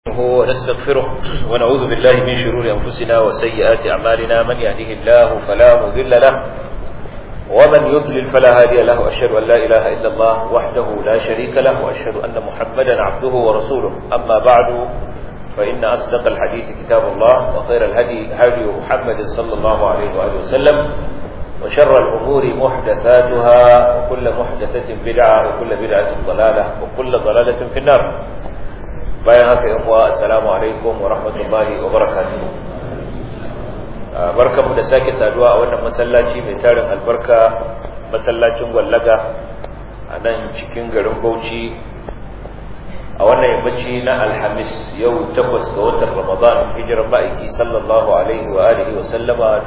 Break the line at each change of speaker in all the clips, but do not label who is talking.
ونستغفره ونعوذ بالله من شرور أنفسنا وسيئات أعمالنا من يهده الله فلا مذل له ومن يضلل فلا هادي له أشهد أن لا إله إلا الله وحده لا شريك له وأشهد أن محمدا عبده ورسوله أما بعد فإن أصدق الحديث كتاب الله وخير الهدي هدي محمد صلى الله عليه وآله وسلم وشر الأمور محدثاتها وكل محدثة بدعة وكل بدعة ضلالة وكل ضلالة في النار bayan haka yan uwa assalamu alaikum wa rahmatullahi wa barakatuh barkamu da sake saduwa a wannan masallaci mai tarin albarka masallacin gwallaga a nan cikin garin Bauchi a wannan yammaci na alhamis yau takwas ga watan ramadan hijirar ma'aiki sallallahu alaihi wa alihi wa sallama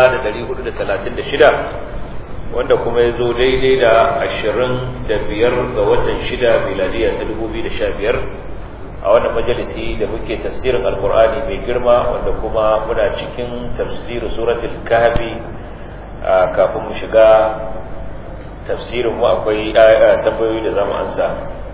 1436 wanda kuma ya zo daidai da 25 ga watan 6 miladiya ta 2015 a wannan majalisi da muke tafsirin alkur'ani mai girma wanda kuma muna cikin tafsirin suratul kahfi kafin mu shiga tafsirin mu akwai tambayoyi da zamu ansa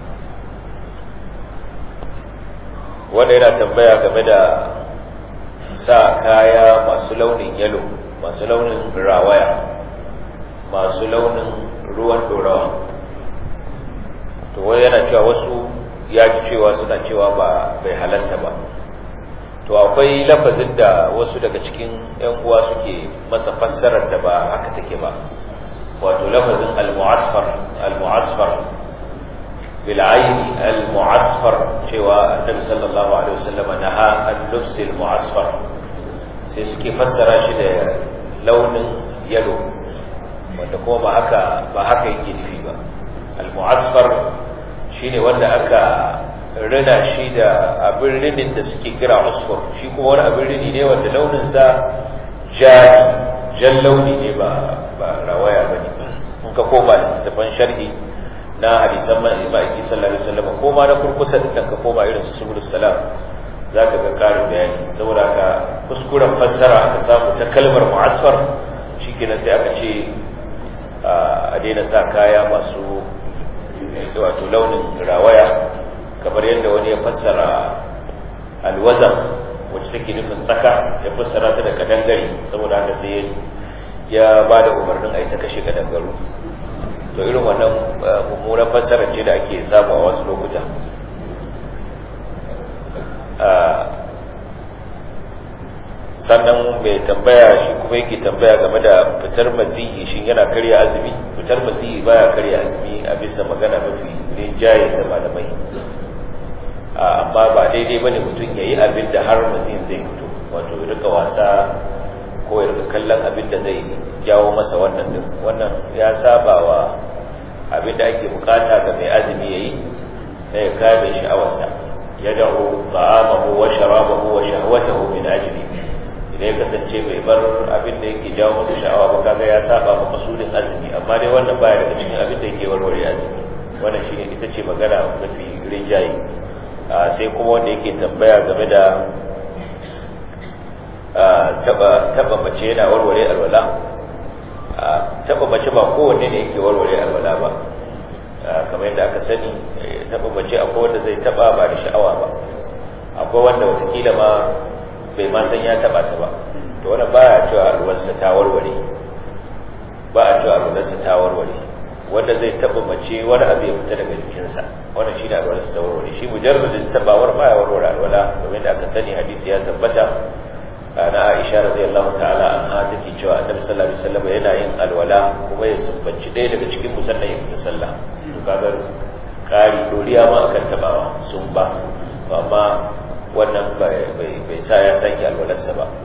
wanda yana tambaya game da sa kaya masu launin yalo masu launin rawaya masu launin ruwan dorawa to wai yana cewa wasu ya ji cewa suna cewa ba bai halarta ba to akwai lafazin da wasu daga cikin yan uwa suke masa fassarar da ba haka take ba wato lafazin al-mu'asfar al-mu'asfar bil ayn al-mu'asfar cewa annabi sallallahu alaihi wasallam naha an-nufs al-mu'asfar sai suke fassara shi da launin yalo wanda kuma ba haka ba haka yake nufi ba al-mu'asfar shine wanda aka rina shi da abin rinin da suke kira usfur shi kuma wani abin rini ne wanda launinsa jari jan launi ne ba ba rawaya ba ne in ka koma da tattafan sharhi na hadisan man ma'aiki sallallahu alaihi wasallam ko ma na kurkusa da ka koma irin su subul salam zaka ga karin bayani saboda ka kuskuren fassara aka samu ta kalmar mu'asfar shikenan sai aka ce a daina sa kaya masu wato launin rawaya kamar yadda wani ya fassara alwazan wacce take nufin tsaka ya fassara ta da kadangare saboda haka sai ya ba da umarnin a yi ta kashe kadangaru to irin wannan mummunan fassara ce da ake samu a wasu lokuta sannan mai tambaya shi kuma yake tambaya game da fitar maziyi shi yana karya azumi fitar maziyi baya karya azumi a bisa magana mafi rinjaye da malamai amma ba daidai bane mutum ya yi abin da har maziyin zai fito wato ya rika wasa ko ya rika kallon abin da zai jawo masa wannan din wannan ya saba wa abin da ake bukata ga mai azumi ya yi na ya kame sha'awarsa ya da'u ta'amahu wa sharabahu wa shahwatahu min ajli idan ya kasance bai bar abin da yake jawo masa sha'awa ba kaga ya saba ma kasudin azumi amma dai wannan baya daga cikin abin da yake warware azumi wannan shine ita ce magana mafi rinjaye sai kuma wanda yake tambaya game da taba taba mace yana warware alwala taba mace ba kowanne ne yake warware alwala ba kamar yadda aka sani taba mace akwai wanda zai taba ba da sha'awa ba akwai wanda watakila ma bai ma san ya taba ta ba to wannan baya cewa alwarsa ta warware ba a cewa alwarsa ta warware wanda zai taba mace wani abu ya fita daga jikinsa wannan shine alwarsa ta warware shi mujarradin tabawar baya warware alwala domin da aka sani hadisi ya tabbata na Aisha radiyallahu ta'ala anha take cewa Annabi sallallahu alaihi wasallam yana yin alwala kuma ya sumbanci ɗaya daga cikin musallan ya fita sallah to kaga kari doriya ma akan tabawa sun ba amma wannan bai sa ya sake alwalarsa ba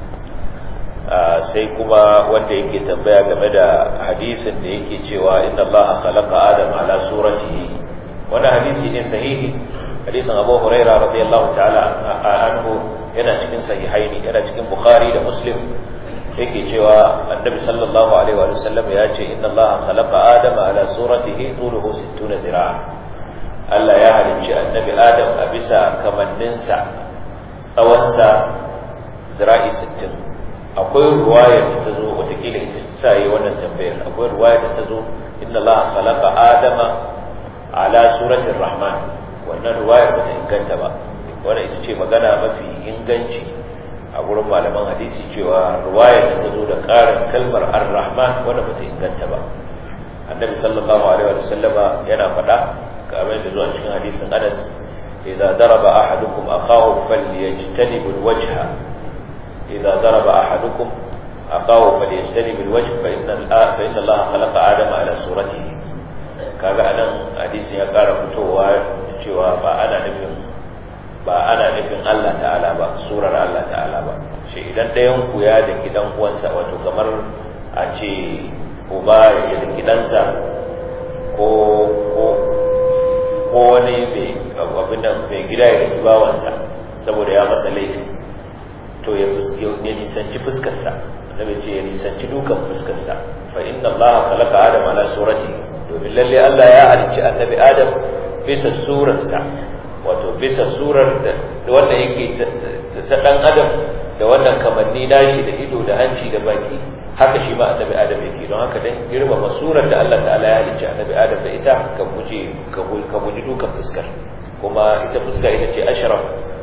sai kuma wanda yake tambaya game da hadisin da yake cewa inna Allah khalaqa Adam ala suratihi wannan hadisi ne sahihi hadisin Abu Huraira radiyallahu ta'ala anhu yana cikin sahihaini yana cikin Bukhari da Muslim yake cewa Annabi sallallahu alaihi wa sallam ya ce inna Allah khalaqa Adam ala suratihi tuluhu 60 zira'a Allah ya halicci annabi Adam a bisa kamanninsa tsawonsa zira'i sittin. akwai ruwaya da ta zo watakila ita sa yi wannan tambayar akwai ruwaya da ta zo inna Allah khalaqa Adama ala suratin Rahman wannan ruwayar ba ta inganta ba wannan ita ce magana mafi inganci a gurin malaman hadisi cewa ruwayar da ta zo da ƙarin kalmar ar-rahman wanda bata inganta ba annabi sallallahu alaihi wa sallama yana faɗa kamar da zuwa cikin hadisin Anas idza daraba ahadukum akahu falyajtanib alwajha idza daraba ahadukum akahu falyajtanib alwajh fa inna fa inna Allah khalaqa adama ala suratihi kaga anan hadisin ya ƙara fitowa cewa ba ana nufin ba ana nufin Allah ta'ala ba surar Allah ta'ala ba shi idan ɗayan ku ya da gidan uwansa wato kamar a ce uba ya da gidansa ko ko ko wani mai abin nan mai gida ya da bawansa saboda ya masa laifi to ya ya nisanci fuskarsa annabi ce ya nisanci dukan fuskarsa fa inna allaha khalaqa adama ala surati domin lalle Allah ya halicci annabi adam bisa surarsa wato bisa surar da wanda yake ta dan adam da wannan kamanni nashi da ido da hanci da baki haka shi ma annabi adam yake don haka dan girmama surar da Allah ta'ala ya halicci annabi adam da ita ka guje ka guji dukan fuskar kuma ita fuska ita ce ashraf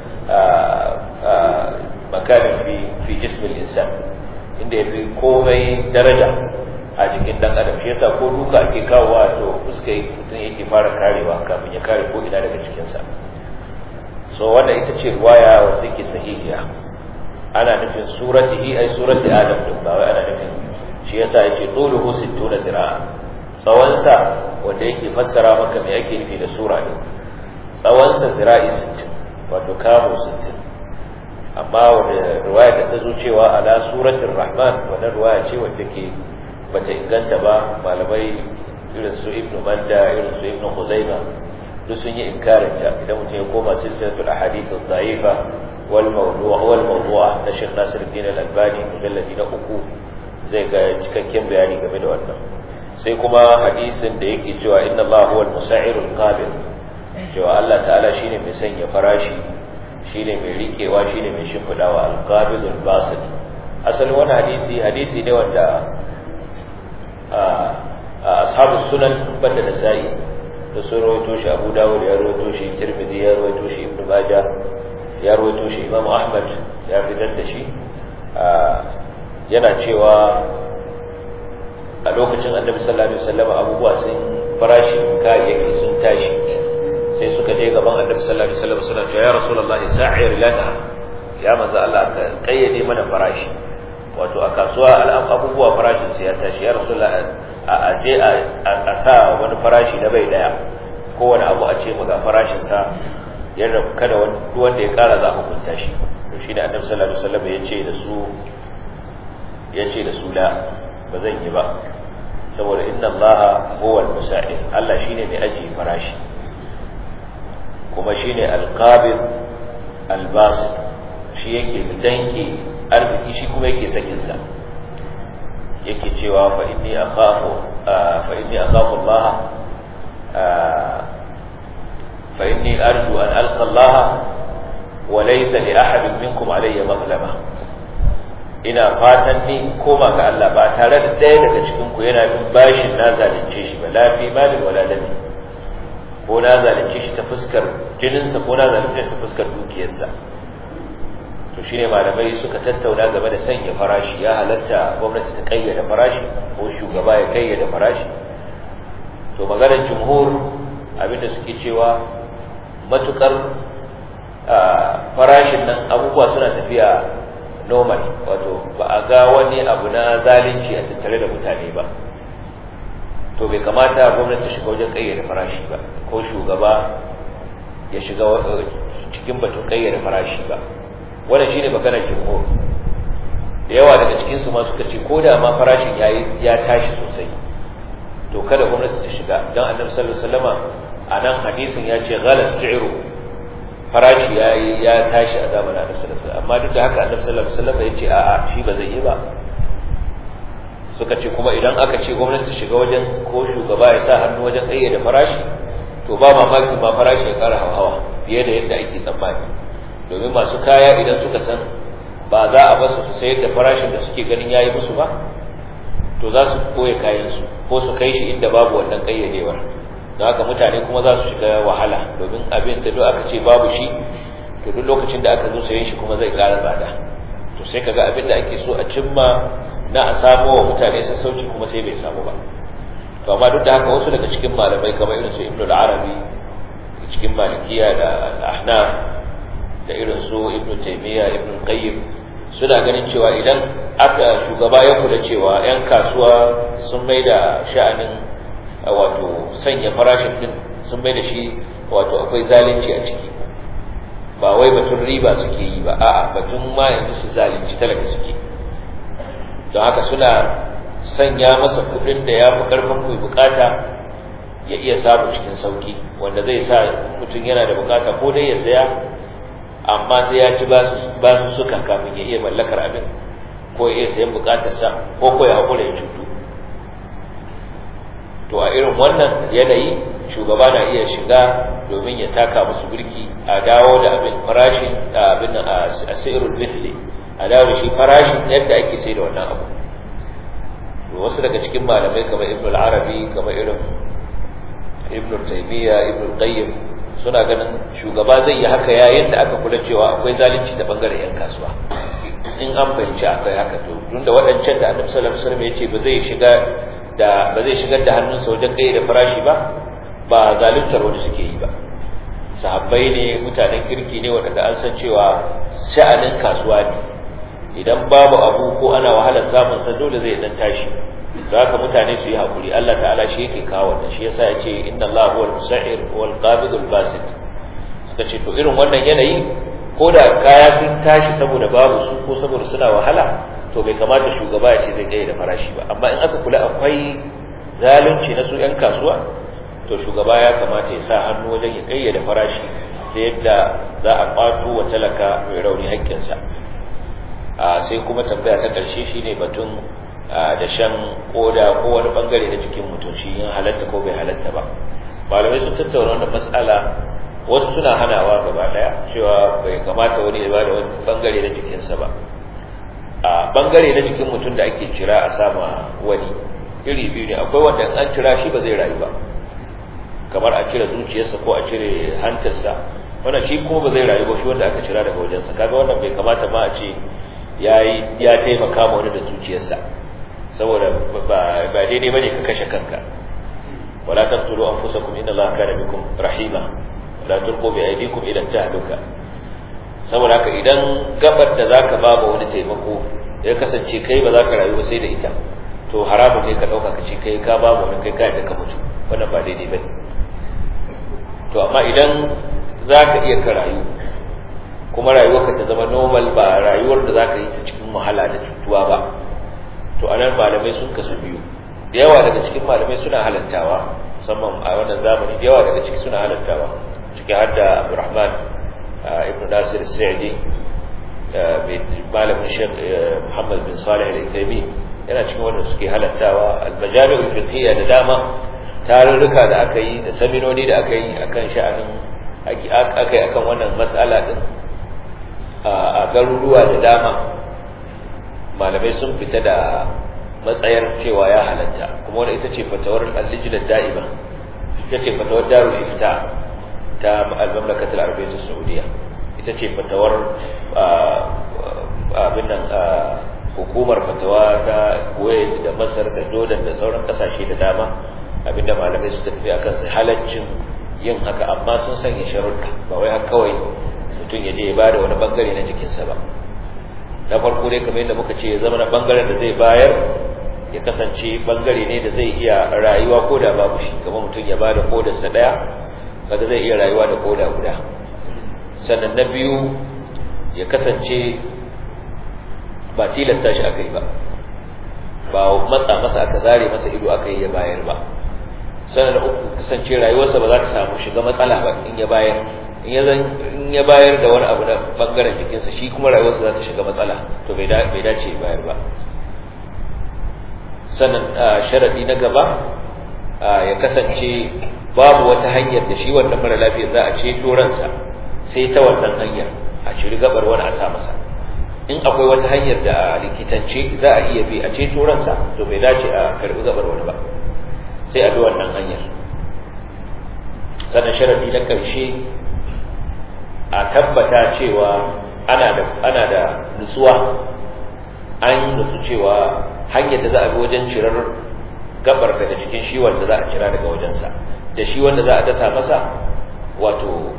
makamin fi fi jismil insan inda yafi komai daraja a jikin dan adam shi yasa ko duka ake kawowa to fuska mutum yake fara karewa kafin ya kare ko ina daga cikinsa so wannan ita ce riwaya wacce ke sahihiya ana nufin suratihi ai surati adam din ba wai ana nufin shi yasa yake tuluhu 60 dira'a tsawon sa wanda yake fassara maka me ake nufi da sura ne tsawon sa dira'i 60 wato kamo 60 amma wanda riwaya da ta zo cewa ala suratir rahman wannan riwaya ce wacce ke bata inganta ba malamai irin su ibnu manda irin su ibnu khuzaima duk sun yi inkarin ta idan mutum ya koma silsilatul ahadith ad-da'ifa wal mawdu'a wal mawdu'a na Sheikh Nasiruddin Al-Albani mujalladi na uku zai ga cikakken bayani game da wannan sai kuma hadisin da yake cewa inna Allah huwal musa'irul qabil cewa Allah ta'ala shine mai sanya farashi shine mai rikewa shine mai shimfidawa al-qabilul basit asalin wannan hadisi hadisi ne wanda ashabu sunan banda da sa'i da sun rawaito shi abu dawud ya rawaito shi tirmidhi ya rawaito shi ibnu majah ya rawaito shi imam ahmad ya fitar da shi yana cewa a lokacin annabi sallallahu alaihi wasallam abubuwa sun farashi kayayyaki sun tashi sai suka je gaban annabi sallallahu alaihi wasallam suna cewa ya rasulullahi sa'ir lana ya manzo Allah ka kayyade mana farashi wato a kasuwa abubuwa farashin sai ya tashi ya rasulullahi a je a sa wani farashi na bai daya kowane abu a ce ga farashinsa yadda kada wanda ya kara za mu kunta shi to shi da annabi sallallahu alaihi wasallam ya ce da su ya ce da su la ba zan yi ba saboda inna allaha huwa al-musa'id Allah shine mai aji farashi kuma shine al-qabid al-basit shi yake danke arziki shi kuma yake sakin sa yake cewa fa inni akhafu fa inni akhafu Allah fa inni arju an alqa Allah wa laysa li ahadin minkum alayya mazlama ina fatan ni koma ga Allah ba tare da ɗaya daga cikin ku yana bin bashin na zalunce shi ba la fi mali wala dami ko na zalunce shi ta fuskar jininsa ko na zalunce shi ta fuskar dukiyarsa to shine malamai suka tattauna game da sanya farashi ya halatta gwamnati ta kayyade farashi ko shugaba ya kayyade farashi to maganar jumhur abinda suke cewa matukar farashin nan abubuwa suna tafiya normal wato ba a ga wani abu na zalunci a tattare da mutane ba to bai kamata gwamnati ta shiga wajen kayyade farashi ba ko shugaba ya shiga cikin batun kayyade farashi ba wannan shine maganar jumhur da yawa daga cikin su ma suka ce ko da ma farashin yayi ya tashi sosai to kada gwamnati ta shiga dan annabi sallallahu alaihi wasallama anan hadisin ya ce ghala si'ru farashi yayi ya tashi a zamanin annabi sallallahu alaihi wasallam amma duk da haka annabi sallallahu alaihi wasallama ya ce a'a shi ba zai yi ba suka ce kuma idan aka ce gwamnati ta shiga wajen ko shugaba ya sa hannu wajen kayyade farashi to ba mamaki ma farashi ya kara hawa fiye da yadda ake tsammani domin masu kaya idan suka san ba za a basu su sayar da farashin da suke ganin yayi musu ba to za su koya kayansu ko su kai shi inda babu wannan kayyadewar don haka mutane kuma za su shiga wahala domin abin da duk aka ce babu shi to duk lokacin da aka zo sayen shi kuma zai ƙara tsada to sai kaga abin da ake so a cimma na a samo wa mutane sassauci kuma sai bai samu ba to amma duk da haka wasu daga cikin malamai kamar irin su ibnu al-arabi cikin malikiya da al-ahnaf da irin su ibnu taymiya ibnu qayyim suna ganin cewa idan aka shugaba ya kula cewa yan kasuwa sun mai da sha'anin wato sanya farashin din sun mai da shi wato akwai zalunci a ciki ba wai batun riba suke yi ba a'a batun ma yanzu su zalunci talaka suke don haka suna sanya masa kudin da ya fi karfin mai bukata ya iya samu cikin sauki wanda zai sa mutum yana da bukata ko dai ya saya amma sai ya ci ba su suka kafin ya iya mallakar abin ko ya iya sayan bukatarsa ko ko ya haƙura ya cutu to a irin wannan yanayi shugaba na iya shiga domin ya taka musu birki a dawo da abin farashin abin a sirrul misli a dawo da shi farashin yadda ake sai da wannan abu wasu daga cikin malamai kamar ibn al-arabi kamar irin ibn taymiya ibn qayyim suna ganin shugaba zai yi haka yayin da aka kula cewa akwai zalunci da bangaren yan kasuwa in an fahimci akwai haka to tunda waɗancan da annabi sallallahu alaihi wasallam ya ce ba zai shiga da ba zai shigar da hannunsa wajen kai da farashi ba ba zaluntar wani suke yi ba sahabbai ne mutanen kirki ne waɗanda an san cewa sha'anin kasuwa ne idan babu abu ko ana wahalar samun sa dole zai dan tashi to haka mutane su yi hakuri Allah ta'ala shi yake kawo wannan shi yasa yace inna Allah huwal musa'ir wal qabid al basit suka ce to irin wannan yanayi ko da kaya sun tashi saboda babu su ko saboda suna wahala to bai kamata shugaba ya ce zai kai da farashi ba amma in aka kula akwai zalunci na su yan kasuwa to shugaba ya kamata ya sa hannu wajen ya kayyade farashi ta yadda za a kwato wa talaka mai rauni haƙƙinsa sai kuma tambaya ta ƙarshe shine batun da shan koda ko wani bangare na jikin mutum shi yin halatta ko bai halatta ba malamai sun tattauna wannan mas'ala wasu suna hanawa gaba daya cewa bai kamata wani ya ba da wani bangare na jikinsa ba a bangare na jikin mutum da ake cira a sama wani iri biyu ne akwai wanda an cira shi ba zai rayu ba kamar a cire zuciyarsa ko a cire hantarsa wannan shi kuma ba zai rayu ba shi wanda aka cira daga wajensa kaga wannan bai kamata ma a ce yayi ya taimaka ma wani da zuciyarsa saboda ba daidai bane ka kashe kanka wala taqtulu anfusakum inna allaha kana bikum rahima wala tulqu bi aydikum ila tahluka saboda haka idan gabar da zaka ba ba wani taimako ya kasance kai ba za ka rayu ba sai da ita to haramun ne ka dauka ka ce kai ka ba wani kai ka da ka mutu wannan ba daidai bane to amma idan za ka iya ka rayu kuma rayuwarka ta zama normal ba rayuwar da za ka yi ta cikin wahala da cutuwa ba to a nan malamai sun kasu biyu da yawa daga cikin malamai suna halattawa musamman a wannan zamani da yawa daga ciki suna halattawa ciki har da abdurrahman ibn nasir sa'idi malamin shek muhammad bin salih al-ithami yana cikin wanda suke halattawa al-majami'ul fiqhiyya da dama tarurruka da aka yi da saminoni da aka yi akan sha'anin aka yi akan wannan mas'ala din a garuruwa da dama malamai sun fita da matsayar cewa ya halatta kuma wani ita ce fatawar al-lijnat da'ima ita ce fatawar darul ifta ta al-mamlakatul arabiyyah saudiya ita ce fatawar abin nan hukumar fatawa ta Kuwait da Masar da Jordan da sauran kasashe da dama abinda malamai su tafi akan su halaccin yin haka amma sun sanya sharuɗa ba wai haka kawai mutum ya je ya bada wani bangare na jikinsa ba na farko dai kamar yadda muka ce ya zama na bangaren da zai bayar ya kasance bangare ne da zai iya rayuwa ko da babu shi kamar mutum ya bada kodarsa daya kaga zai iya rayuwa da koda guda sannan na biyu ya kasance ba tilasta shi aka yi ba ba matsa masa aka zare masa ido aka yi ya bayar ba sannan na uku kasance rayuwarsa ba za ta samu shiga matsala ba in ya bayar in ya bayar da wani abu na bangaren jikinsa shi kuma rayuwarsa za ta shiga matsala to bai dace ya bayar ba sannan sharadi na gaba ya kasance babu wata hanyar da shi wannan mara lafiya za a ceto ransa sai ta wannan hanyar a ciri gabar wani a sa masa in akwai wata hanyar da likitance za a iya bi a ceto ransa to bai dace a karbi gabar wani ba sai a bi wannan hanyar sannan sharadi na karshe a tabbata cewa ana da ana da nutsuwa an nutsu cewa hanyar da za a bi wajen cirar gabar daga cikin shi wanda za a kira daga wajensa da shi wanda za a dasa masa wato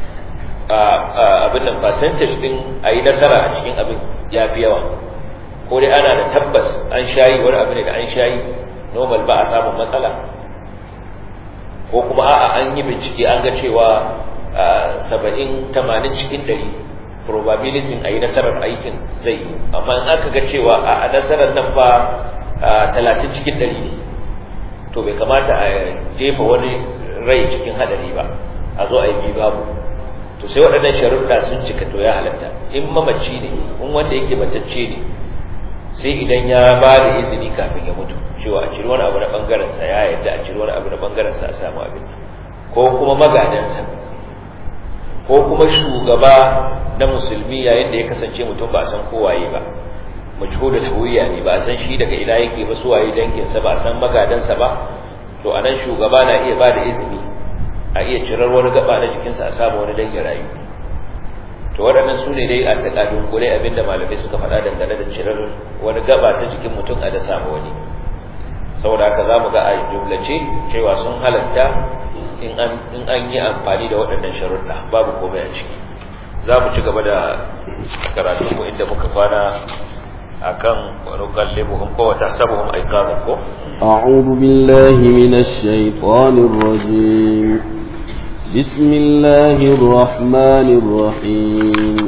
abin nan percentage din a yi nasara a cikin abin ya fi yawa ko dai ana da tabbas an shayi wani abu ne da an shayi normal ba a samun matsala ko kuma a'a an yi bincike an ga cewa saba'in tamanin cikin ɗari probability a yi nasarar aikin zai yi amma in aka ga cewa a nasarar nan ba talatin cikin ɗari ne to bai kamata a jefa wani rai cikin haɗari ba a zo a yi babu to sai waɗannan sharuɗa sun cika to ya halatta in mamaci ne in wanda yake matacce ne sai idan ya ba da izini kafin ya mutu cewa a ciri wani abu na ɓangarensa ya yadda a ciri wani abu na ɓangarensa a samu abin ko kuma magadansa ko kuma shugaba na musulmi yayin da ya kasance mutum ba a san kowaye ba majhulul hawiyya ne ba a san shi daga ina yake ba suwaye danginsa ba a san magadansa ba to anan shugaba na iya ba da izini a iya cirar wani gaba na jikinsa a samu wani dangin rayu to waɗannan su ne dai a daga dunkule abinda malamai suka faɗa dangane da cirar wani gaba ta jikin mutum a da samu wani saboda haka za mu ga a jumlace cewa sun halatta in an yi amfani da waɗannan sharuɗa babu komai a ciki za mu ci gaba da karatunmu inda muka kwana akan wani kallibuhum ko wata sabuhum aiqamun ko
a'udhu billahi minash shaitanir rajim bismillahir rahmanir rahim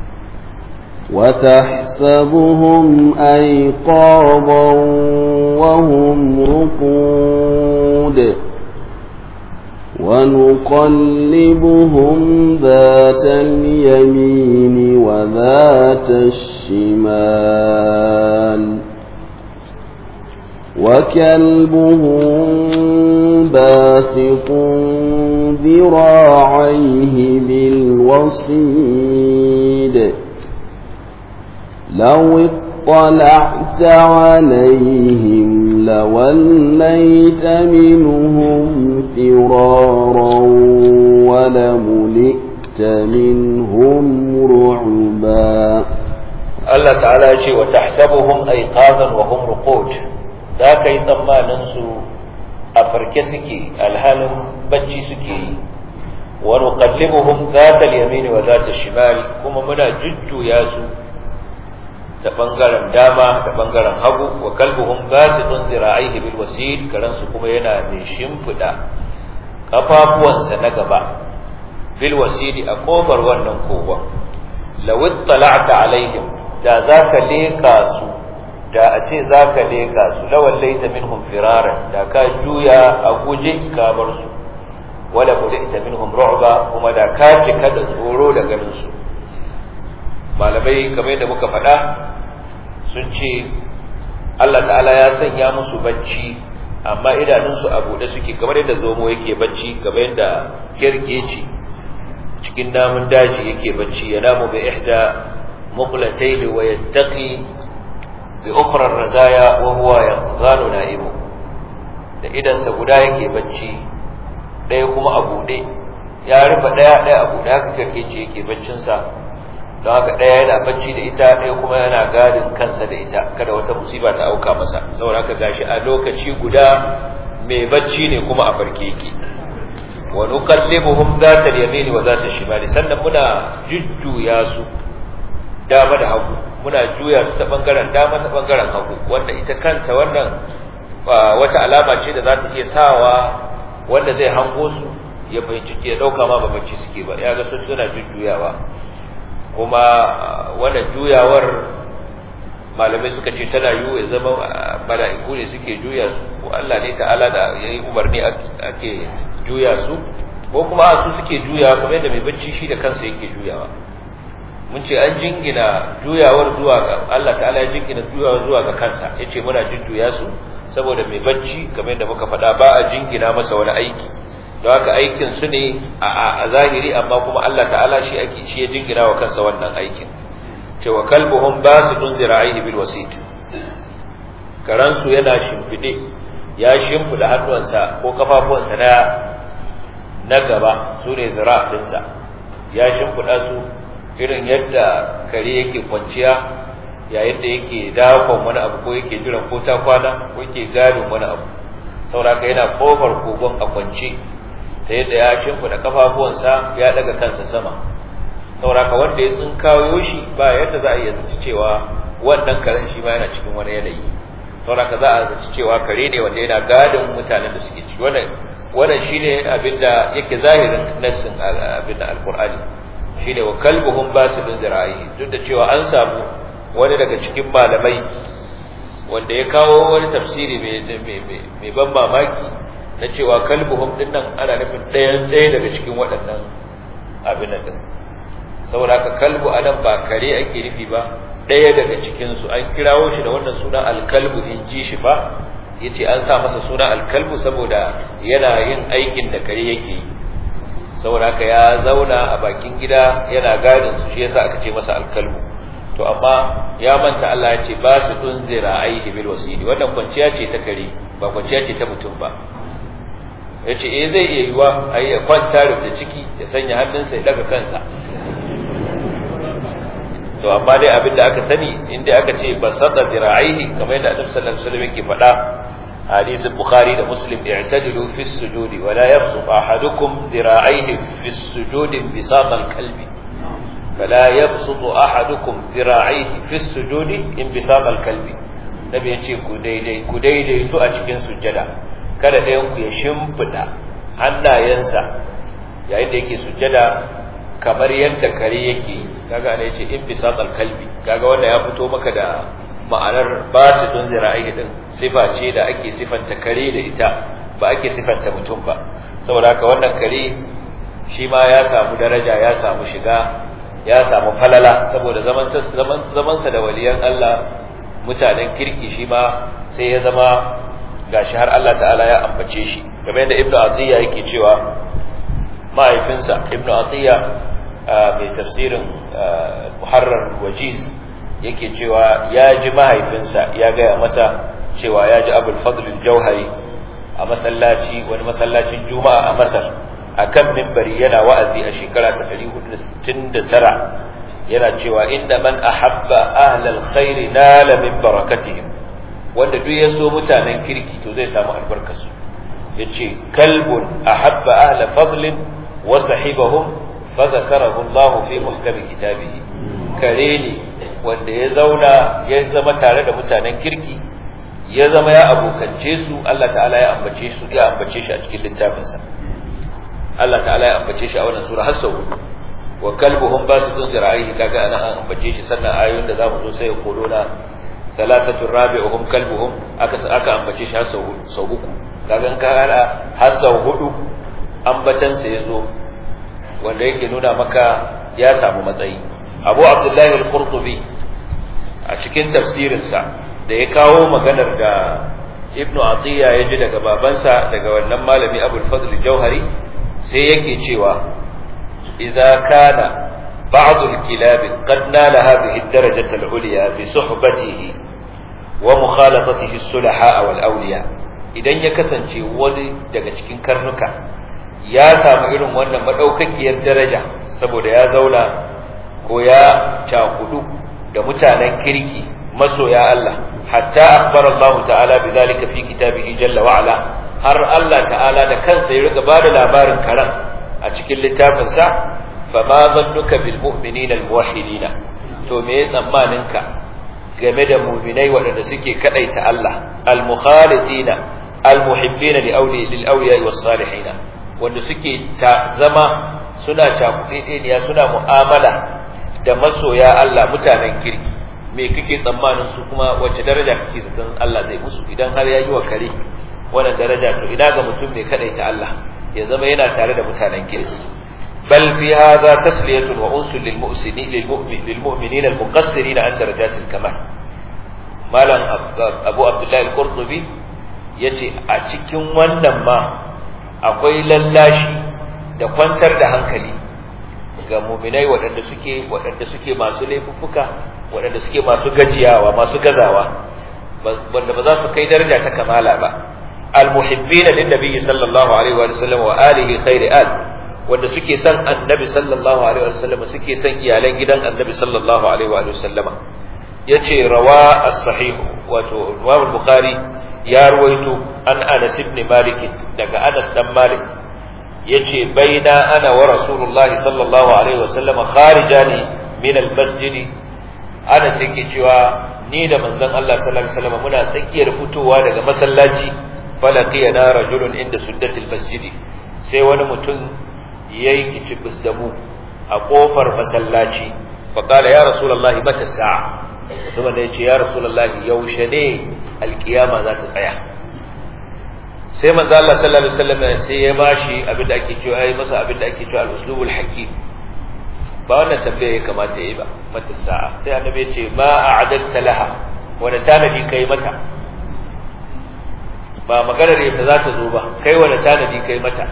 وتحسبهم أيقاظا وهم رقود ونقلبهم ذات اليمين وذات الشمال وكلبهم باسط ذراعيه بالوصيد لو اطلعت عليهم لوليت منهم فرارا ولملئت منهم رعبا
الله تعالى يقول وتحسبهم أيقاظا وهم رقود ذاك يتما ننسو أفركسكي الهالم بجي سكي ونقلبهم ذات اليمين وذات الشمال كما منا جد ياسو ta bangaren dama da bangaren hagu wa kalbuhum basidun zira'ihi bil wasil karan su kuma yana mai shimfida kafafuwansa na gaba bil wasili a kofar wannan kogon law ittala'ta alaihim da zaka leka su da a ce zaka leka su lawallaita minhum firaran da ka juya a guje ka bar su wala mulita minhum ru'ba kuma da ka cika da tsoro da ganin su malamai kamar yadda muka faɗa sun ce Allah ta'ala ya sanya musu bacci amma idanunsu a buɗe suke kamar yadda zomo yake bacci kamar yadda kirkeci cikin namun daji yake bacci ya namu bi ihda muqlatayhi wa yattaqi bi ukhra ar-razaya wa huwa yaqzanu na'imu da idansa guda yake bacci ɗaya kuma a buɗe ya rufe ɗaya ɗaya a buɗe haka kirkeci yake baccinsa don haka ɗaya yana bacci da ita ɗaya kuma yana gadin kansa da ita kada wata musiba ta auka masa saboda haka gashi a lokaci guda mai bacci ne kuma a farke yake wa nuqallibuhum zata al-yamin wa zata al-shimal sannan muna jujjuya su dama da hagu muna juya su ta bangaren dama ta bangaren hagu wanda ita kanta wannan wata alama ce da za ta iya sawa wanda zai hango su ya fahimci ya dauka ma ba bacci suke ba ya ga sun suna jujjuyawa kuma wannan juyawar malamai suka ce tana yiwu ya zama mala'iku ne suke juya su ko Allah ne ta'ala da ya yi umarni ake juya su ko kuma su suke juyawa kuma yadda mai bacci shi da kansa yake juyawa mun ce an jingina juyawar zuwa ga Allah ta'ala ya jingina juyawar zuwa ga kansa ya ce muna jujjuya su saboda mai bacci kamar yadda muka faɗa ba a jingina masa wani aiki don haka aikin su ne a zahiri amma kuma Allah ta'ala shi ake shi ya jingina wa kansa wannan aikin cewa kalbuhum basidun zira'ihi bil wasit karan su yana shimfide ya shimfida hannuwansa ko kafafuwansa na na gaba su ne zira' dinsa ya shimfiɗa su irin yadda kare yake kwanciya yayin da yake dakon wani abu ko yake jiran ko ta kwana ko yake gadin wani abu sauraka yana kofar kogon a kwance ta yadda ya shimfiɗa kafafuwansa ya daga kansa sama sauraka wanda ya tsinkayo shi ba yadda za a iya zaci cewa wannan karen shi ma yana cikin wani yanayi sauraka za a zaci cewa kare ne wanda yana gadin mutanen da suke ciki wannan wannan shine abinda yake zahirin nassin abinda alqur'ani shine wa kalbuhum basidun zira'ihi duk da cewa an samu wani daga cikin malamai wanda ya kawo wani tafsiri mai ban mamaki na cewa kalbuhum din nan ana nufin ɗayan ɗaya daga cikin waɗannan abin din saboda haka kalbu anan ba kare ake nufi ba ɗaya daga cikinsu an kirawo shi da wannan suna alkalbu in ji shi ba ya ce an sa masa suna alkalbu saboda yana yin aikin da kare yake yi saboda haka ya zauna a bakin gida yana gadin su shi yasa aka ce masa alkalbu to amma ya manta Allah ya ce ba su tunzira aihi bil wasili wannan kwanciya ce ta kare ba kwanciya ce ta mutum ba yace eh zai iya yiwa ai ya kwanta da ciki ya sanya hannunsa ya daga kansa to amma dai abin da aka sani inda aka ce basata dira'aihi kamar yadda Annabi sallallahu alaihi wasallam yake faɗa hadisin Bukhari da Muslim i'tadilu fi sujudi wa la yabsut ahadukum dira'aihi fi sujudi bisata al-qalbi fala yabsut ahadukum dira'aihi fi sujudi in bisata al-qalbi nabi yace ku daidai ku daidai to a cikin sujjada kada ɗayan ku ya shimfida hannayensa yayin da yake sujjada kamar yadda kare yake kaga ana yace in bisatal kalbi kaga wanda ya fito maka da ma'anar basidun zira'i din sifa ce da ake sifanta kare da ita ba ake sifanta mutum ba saboda haka wannan kare shi ma ya samu daraja ya samu shiga ya samu falala saboda zaman zaman zaman sa da waliyan Allah mutanen kirki shi ma sai ya zama gashi har Allah ta'ala ya ambace shi kamar yadda Ibn Atiyya yake cewa mahaifinsa Ibn Atiyya mai tafsirin muharrar wajiz yake cewa ya ji mahaifinsa ya gaya masa cewa ya ji abul fadlul jauhari a masallaci wani masallacin juma'a a masar a kan mimbari yana wa'azi a shekara ta 469 yana cewa inda man ahabba ahlal khairi nala min barakatihim wanda duk ya so mutanen kirki to zai samu albarkarsu yace kalbun ahabba ahla fadlin wa sahibahum فذكره الله في محكم كتابه kare ne wanda ya zauna ya zama tare da mutanen kirki ya zama ya abokance su Allah ta'ala ya ambace su ya ambace shi a cikin littafinsa Allah ta'ala ya ambace shi a wannan sura har sau wa kalbuhum basitun zira'ihi kaga ana an ambace shi sannan ayoyin da zamu zo sai ya kolo na salatatu rabi'uhum kalbuhum aka aka ambace shi har sau sau uku kaga ka hada har sau hudu ambatan sa yazo wanda yake nuna maka ya samu matsayi abu abdullahi al-qurtubi a cikin tafsirinsa da ya kawo maganar da ibnu atiya ya ji daga babansa daga wannan malami abul fadl jauhari sai yake cewa idza kana ba'd al-kilab qad nala hadhihi ad-darajah al-ulya bi suhbatihi wa mukhalatatihi as-sulaha wal awliya idan ya kasance wani daga cikin karnuka ya samu irin wannan madaukakiyar daraja saboda ya zauna ko ya cakudu da mutanen kirki masoya Allah hatta akbar Allah ta'ala bidhalika fi kitabihi jalla wa ala har Allah ta'ala da kansa ya riga bada labarin karan a cikin littafin sa fama zannuka bil mu'minina al muwahhidina to me tsammanin ka game da mu'minai waɗanda suke kadaita Allah al mukhalitina al muhibbina li awliya lil awliya was salihina wanda suke ta zama suna cakuɗeɗeniya suna mu'amala da masoya Allah mutanen kirki me kake tsammanin su kuma wace daraja kake zaton Allah zai musu idan har ya yi wa kare wannan daraja to ina ga mutum mai kadaita Allah ya zama yana tare da mutanen kirki bal fi hadha tasliyatun wa unsul lil mu'sinin lil mu'min lil mu'minin al muqassirin an darajatil kamal malam abu abdullahi al-qurtubi yace a cikin wannan ma akwai lallashi da kwantar da hankali ga muminai waɗanda suke waɗanda suke masu laifuffuka waɗanda suke masu gajiyawa masu gazawa wanda ba za su kai daraja ta kamala ba almuhibbina lin nabiyyi sallallahu alaihi wa sallam wa alihi khairi al wanda suke son annabi sallallahu alaihi wasallam suke son iyalan gidan annabi sallallahu alaihi wasallam yace rawa as-sahih wato Imam Bukhari ya ruwaito an Anas ibn Malik daga Anas dan Malik yace baina ana wa Rasulullahi sallallahu alaihi wasallam kharijani min al-masjid Anas yake cewa ni da manzon Allah sallallahu alaihi wasallam muna tsakiyar fitowa daga masallaci falaqiyana rajulun inda suddatil masjid sai wani mutum yayi kicibis da mu a kofar masallaci fa qala ya rasulullahi mata sa'a mutumin da yace ya rasulullahi yaushe ne alkiyama za ta tsaya sai manzo Allah sallallahu alaihi wasallam sai ya bashi abin da ake cewa ai masa abin da ake cewa al-uslubul hakim ba wannan tambaya ya kamata yayi ba mata sa'a sai annabi ya ce ma a'adatta laha wanda tanadi kai mata ba maganar yadda za ta zo ba kai wanda tanadi kai mata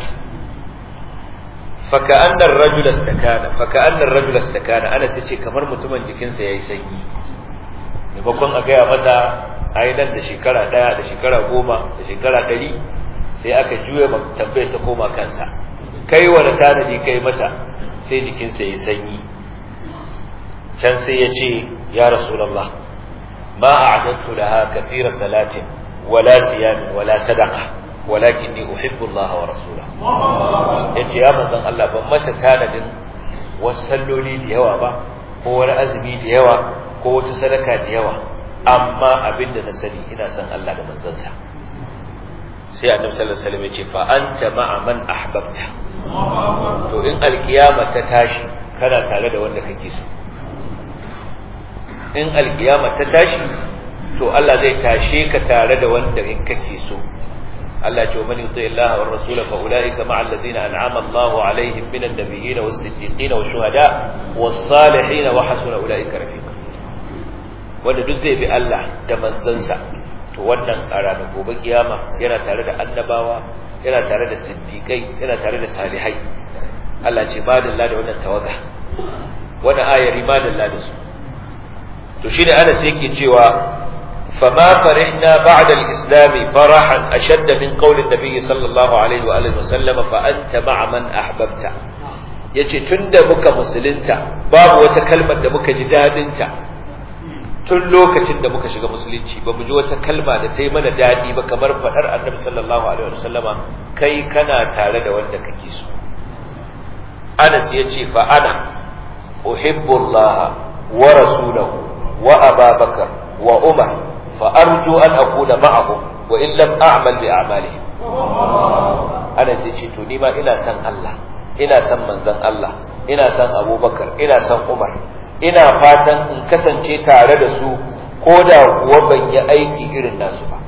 فكأن الرجل استكان فكأن الرجل استكان أنا سيتي kamar mutumin jikinsa yayi sanyi maimakon a gaya masa ai nan da shekara daya da shekara goma da shekara ɗari sai aka juya tambayar ta koma kansa kai wani tanadi kai mata sai jikinsa yayi sanyi can sai ya ce ya rasulullah ma a'adattu laha kathira salatin wala siyamin wala sadaqa walakinni uhibbu Allah wa rasulahu yace ya manzon Allah ban mata tanadin wasu salloli da yawa ba ko wani azumi da yawa ko wata sadaka da yawa amma abinda na sani ina son Allah da manzansa sai annabi sallallahu alaihi wasallam yace fa anta ma'a man ahbabta to in alkiyama ta tashi kana tare da wanda kake so in alkiyama ta tashi to Allah zai tashe ka tare da wanda kake so Allah ce man yuti Allah wa rasula fa ulaika ma'a alladhina an'ama Allah alaihim minan nabiyyin was siddiqin was shuhada was salihin wa hasuna ulaika rafiqa wanda duk zai bi Allah da manzansa to wannan a ranar gobe kiyama yana tare da annabawa yana tare da siddiqai yana tare da salihai Allah ce madalla da wannan tawaga wannan ayari madalla da su to shine Anas yake cewa فما فرحنا بعد الإسلام فرحا أشد من قول النبي صلى الله عليه وآله وسلم فأنت مع من أحببت yace tun da muka musulunta babu wata kalmar da muka ji dadinta tun lokacin da muka shiga musulunci ba mu ji wata kalma da ta yi mana dadi ba kamar faɗar annabi sallallahu alaihi wasallama kai kana tare da wanda kake so Anas yace fa ana uhibbu Allah wa rasulahu wa Ababakar wa Umar فأرجو أن أكون معهم وإن لم أعمل بأعمالهم أنا سيشي توني ما إنا سن الله إنا سن منزن الله إنا سن أبو بكر إنا سن عمر إنا فاتن إن كسن شي تارد سو كودا وبن يأيكي إرن الناس با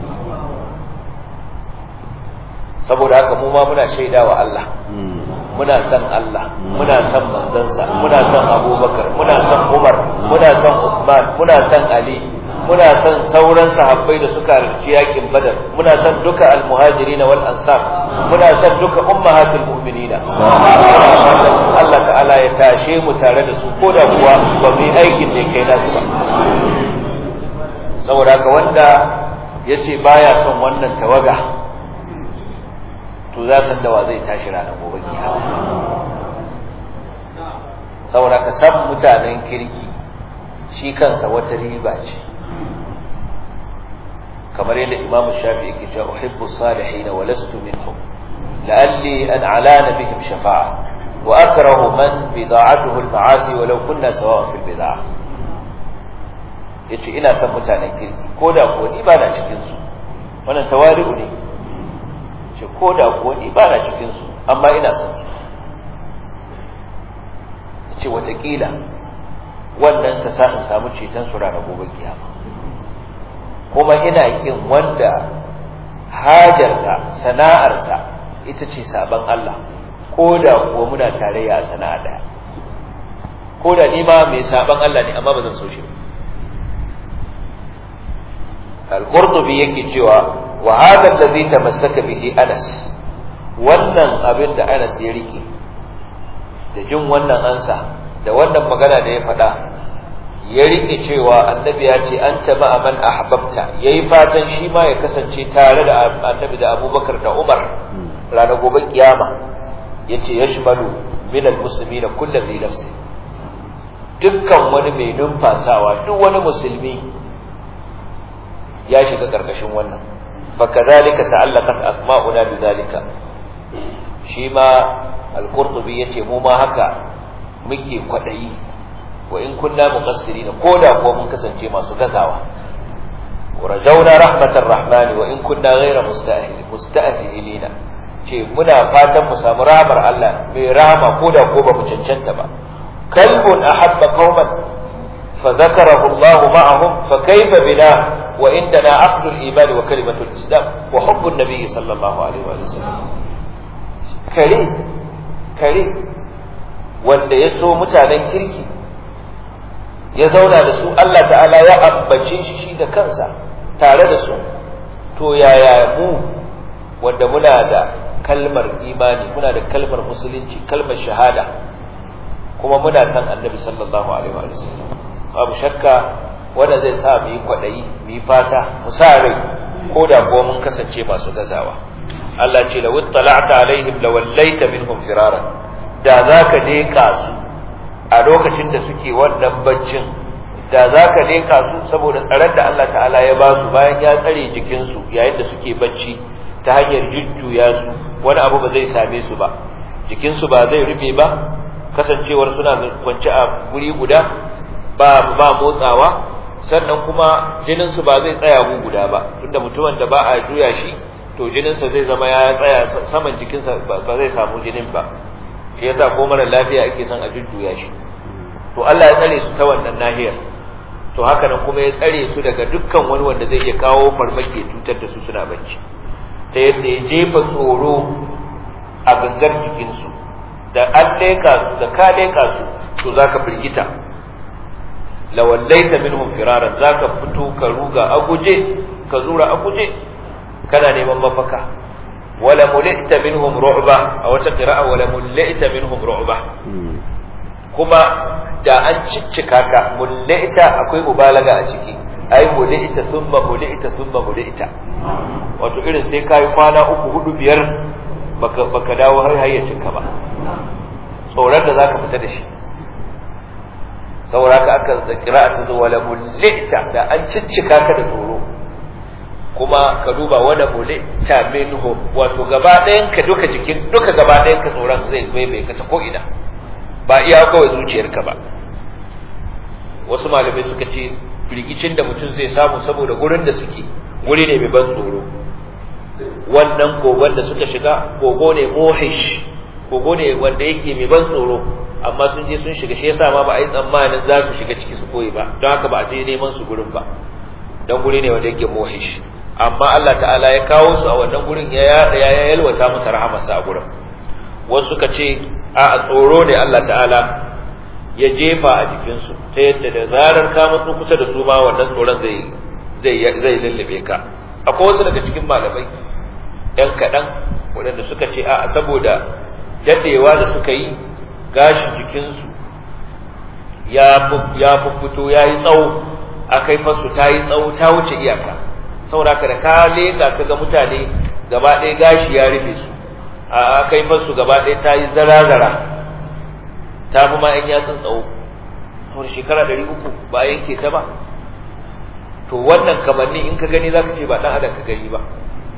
saboda haka mu ma muna shaida wa Allah muna son Allah muna son manzansa muna son Abubakar muna son Umar muna son Usman muna son Ali muna son sauran sahabbai da suka halarci yakin badar muna son duka almuhajirin wal ansar muna son duka ummahatul mu'minin Allah ta'ala ya tashe mu tare da su ko da kuwa ba mu yi aikin da kai nasu ba saboda haka wanda yace baya son wannan tawaga to za san da wa zai tashi ranar gobe kiyama saboda ka san mutanen kirki shi kansa wata riba ce kamar yadda imamu shafi yake cewa uhibbu salihin wa lastu minhum la'alli an alana bihim shafa'a wa akrahu man bida'atuhu al-ma'asi walau kunna sawa'an fil bid'ah yace ina son mutanen kirki ko da kuwa ni ba na cikin su wannan tawari'u ne ce ko da kuwa ni ba na cikin su amma ina son su ce watakila wannan ta sa in samu ceton su ranar gobe kiyama kuma ina kin wanda hajarsa sana'arsa ita ce saban Allah ko da kuwa muna tarayya a sana'a daya ko da ni ma mai saban Allah ne amma ba zan so shi al-qurtubi yake cewa wa hadha alladhi tamassaka bihi Anas wannan abin da Anas ya rike da jin wannan ansa da wannan magana da ya faɗa ya rike cewa annabi ya ce an taba man ahbabta yayi fatan shi ma ya kasance tare da annabi da abubakar da umar ranar gobe kiyama yace yashmalu min almuslimina kullu bi nafsi dukkan wani mai numfasawa duk wani musulmi ya shiga karkashin wannan fakadhalika ta'allaqat asma'una bidhalika shi ma al-qurtubi yace mu ma haka muke kwadayi wa in kunna muqassirina koda ko mun kasance masu gazawa ورجونا رحمة الرحمن وإن كنا غير مستأهل مستأهلين ce muna fatan mu samu rahamar Allah mai rahama ko da ko ba mu cancanta ba kalbun ahabba qauman fa zakarahu Allah ma'ahum fa kayfa bina wa indana aqdul iman wa kalimatul islam wa hubbun nabiy sallallahu alaihi wa sallam kare kare wanda ya so mutanen kirki ya zauna da su Allah ta'ala ya ambace shi shi da kansa tare da su to yaya mu wanda muna da kalmar imani muna da kalmar musulunci kalmar shahada kuma muna san annabi sallallahu alaihi wa sallam babu shakka wanda zai sa mu yi kwadayi mu yi fata mu sa rai ko da ko mun kasance masu gazawa Allah ce la wattala'ta alaihim la wallaita minhum firaran da zaka leka su a lokacin da suke wannan baccin da za ka leka su saboda tsaron da Allah ta'ala ya ba su bayan ya tsare jikinsu yayin da suke bacci ta hanyar jujjuya su wani abu ba zai same su ba jikinsu ba zai rufe ba kasancewar suna kwance a guri guda ba ba motsawa sannan kuma jininsu ba zai tsaya gu guda ba tunda mutumin da ba a juya shi to jininsa zai zama ya tsaya saman jikinsa ba zai samu jinin ba shi yasa ko mara lafiya ake son a jujjuya shi to Allah ya tsare su ta wannan nahiyar to haka nan kuma ya tsare su daga dukkan wani wanda zai iya kawo farmaki ya cutar da su suna bacci ta yadda ya jefa tsoro a gangar jikinsu da an leƙa su da ka leƙa su to zaka firgita lawallaita minhum firaran zaka fito ka ruga a guje ka zura a guje kana neman mafaka wala mulita minhum ru'ba a wata qira'a wala mulita minhum ru'ba kuma da an ciccika ka mulita akwai mubalaga a ciki ai mulita thumma mulita thumma mulita wato irin sai kai kwana uku hudu biyar baka baka dawo har hayyacin ka ba tsoron da zaka fita da shi saboda ka aka qira'a ta wala mulita da an ciccika ka da tsoro kuma ka duba wani mule ta minhu wato gaba ɗayan ka duka jikin duka gaba ɗayan ka tsoron zai bai bai ka ta ko ina ba iya kawai zuciyarka ba wasu malamai suka ce firgicin da mutum zai samu saboda gurin da suke guri ne mai ban tsoro wannan kogon da suka shiga kogo ne mohish kogo ne wanda yake mai ban tsoro amma sun je sun shiga shi yasa ma ba a yi tsammanin za su shiga ciki su koyi ba don haka ba a je neman su gurin ba don guri ne wanda yake mohish amma Allah ta'ala ya kawo su a wannan gurin ya ya yalwata musu rahamarsa a gurin wasu suka ce a tsoro ne Allah ta'ala ya jefa a jikinsu ta yadda da zarar ka mutu kusa da su ma wannan tsoron zai zai zai lullube ka akwai wasu daga cikin malamai ɗan kaɗan waɗanda suka ce a saboda daɗewa da suka yi gashin jikinsu ya ya fito ya yi tsawo a kai fasu ta yi tsawo ta wuce iyaka saboda ka da ka leka ka ga mutane gaba ɗaya gashi ya rufe su a kai fasu gaba ɗaya ta yi zara-zara ta fi ma ‘yan yatsun tsawo saboda shekara ɗari uku ba a yanke ta ba to wannan kamanni in ka gani za ka ce ba ɗan adam ka gani ba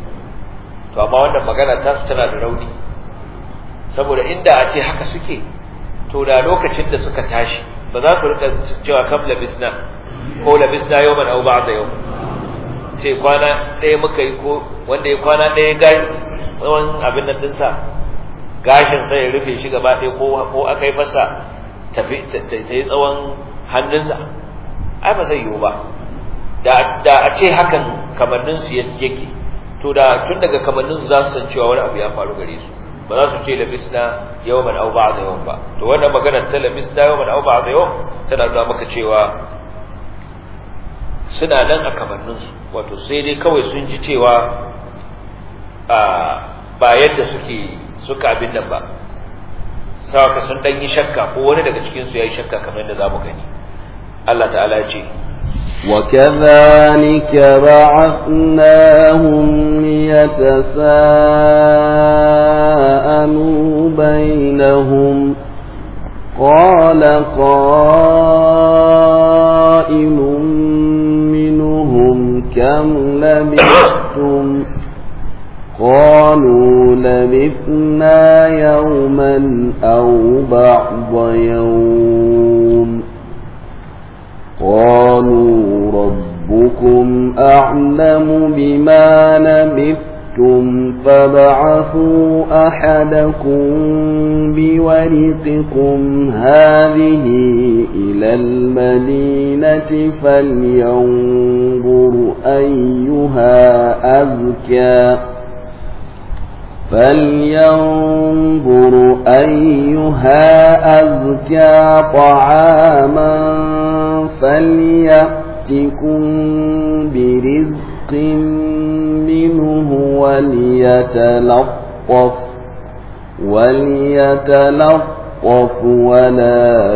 to amma wannan magana ta su tana da rauni saboda inda a ce haka suke to da lokacin da suka tashi ba za su rika cewa kam labisna ko labisna yau man au ba'da yau sai kwana ɗaya muka yi ko wanda ya kwana ɗaya gashi tsawon abin nan dinsa gashin sai ya rufe shi gaba ɗaya ko aka yi masa tafi ta yi tsawon hannunsa ai ba zai yiwu ba da a ce hakan kamanninsu yake to da tun daga kamanninsu za su san cewa wani abu ya faru gare su ba za su ce labisna yawman aw ba'da yawm ba to wannan maganar ta labisna yawman aw ba'da yawm tana nuna maka cewa suna nan a kamanninsu wato sai dai kawai sun ji cewa ba yadda suke suka abin nan ba sawaka sun dan yi shakka ko wani daga cikin su yayi shakka kamar yadda zamu gani Allah ta'ala ya ce
وكذلك بعثناهم ليتساءلوا بينهم قال قائل منهم كم لبثتم قالوا لبثنا يوما أو بعض يوم قالوا ربكم أعلم بما لبثتم فابعثوا أحدكم بورقكم هذه إلى المدينة فلينظر أيها أزكى فلينظر أيها أزكى طعاما فليأتكم برزق منه وليتلطف وليتلطف ولا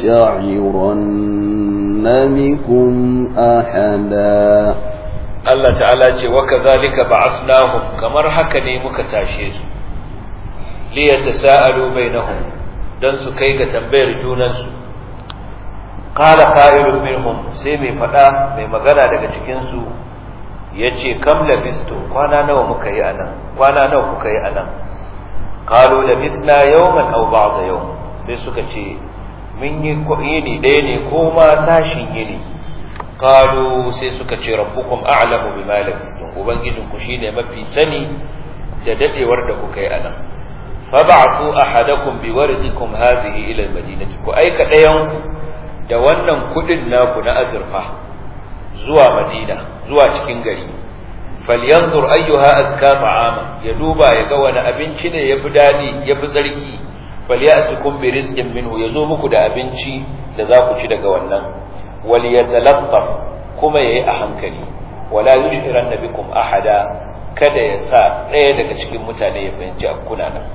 يشعرن بكم أحدا
Allah ta'ala ce wa kadhalika ba'athnahum kamar haka ne muka tashe su li yatasaalu bainahum dan su kai ga tambayar junan su qala qa'ilun minhum sai mai fada mai magana daga cikin su yace kam labistu kwana nawa muka yi anan kwana nawa kuka yi anan qalu labisna yawman aw ba'da yawm sai suka ce mun yi yini ɗaya ne ko ma sashin yini qalu sai suka ce rabbukum a'lamu bima labistum ubangijin ku shine mafi sani da dadewar da kuka yi anan fab'athu ahadakum biwardikum hadhihi ila almadinati ku aika dayan ku da wannan kudin naku na azurfa zuwa madina zuwa cikin gari falyanzur ayyuha azka ta'ama ya duba ya ga wani abinci ne yafi dadi yafi tsarki falyatukum bi rizqin minhu yazo muku da abinci da za ku ci daga wannan waliyatalattaf kuma yayi a hankali wala yushiranna bikum ahada kada ya sa ɗaya daga cikin mutane ya fahimci akuna nan